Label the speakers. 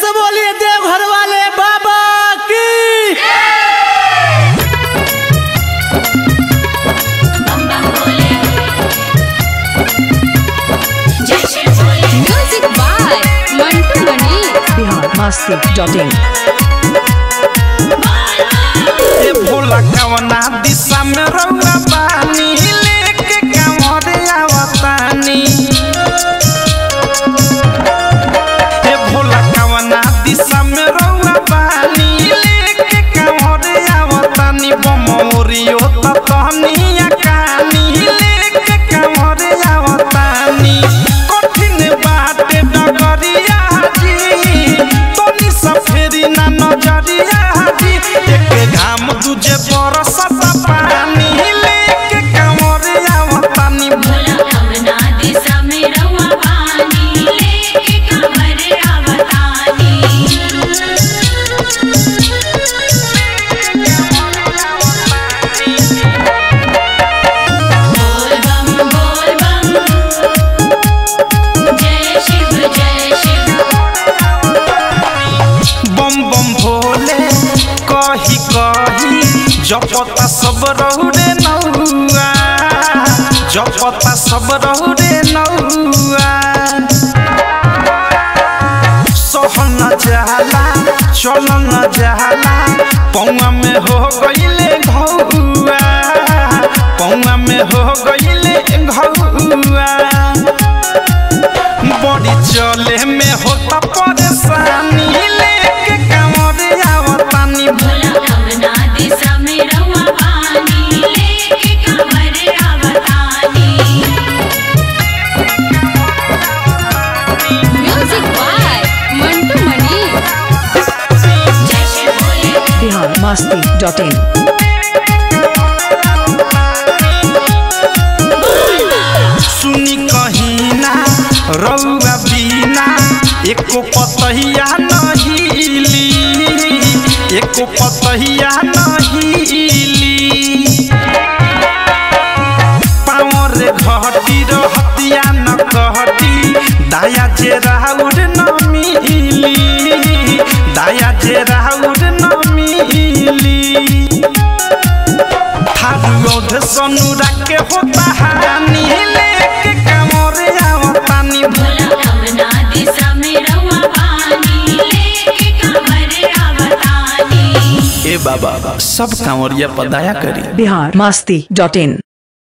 Speaker 1: से बोलिए देवघर वाले बाबा की
Speaker 2: बम बम भोले जय Shri Bhole
Speaker 3: music by Mantu Mani
Speaker 4: Bihar Masti dot in
Speaker 5: ए भोला कवना दिशा में रउआ बानी लेके कांवरे आवतानी ए भोला कवना दिशा में रउआ बानी लेके कांवरे आवतानी बमोरियो ततहनिया कानी लेके कांवरे आवतानी कठिन बाटे डगरिया जी तनी सफेरी ना नजरिया जी एक घाम तुझे बरसत पानी लेके कांवरे आवतानी
Speaker 2: भोला कवना दिशा में रहुआ पानी लेके कमर आवतानी बोल बम बोल बम जय शिव जय शिव
Speaker 5: बम बम भोले कही कही जपता सब रहुरे नौआ जपता सब रहुरे नौआ सहन जाला चलन जाला पौआ में हो गईले घौआ पौआ में हो गईले घौआ बड़ी चले में होता परेशानी लेके कांवरे आवतानी
Speaker 2: भोला कवना दिशा में रहुआ पानी लेके कमर आवतानी
Speaker 3: म्यूजिक बाय मंटू मणि
Speaker 2: जय श्री भोले
Speaker 4: बिहार मस्ती डॉट इन
Speaker 5: सुनी कहीं ना रउआ बीना एको पतहिया नहिली एको पतहिया नहिली पावर घटी रहतिया न कहती दाया जे राउर न मिली दाया जे राउर न मिली थारुओध सनुरा के होता हानि लेके कामरे आवतानी
Speaker 2: भोला कवना दिशा में रहुआ पानी लेके कमर आवतानी
Speaker 5: ए बाबा सब कांवरिया पदाया करी
Speaker 4: बिहार मस्ती डॉट इन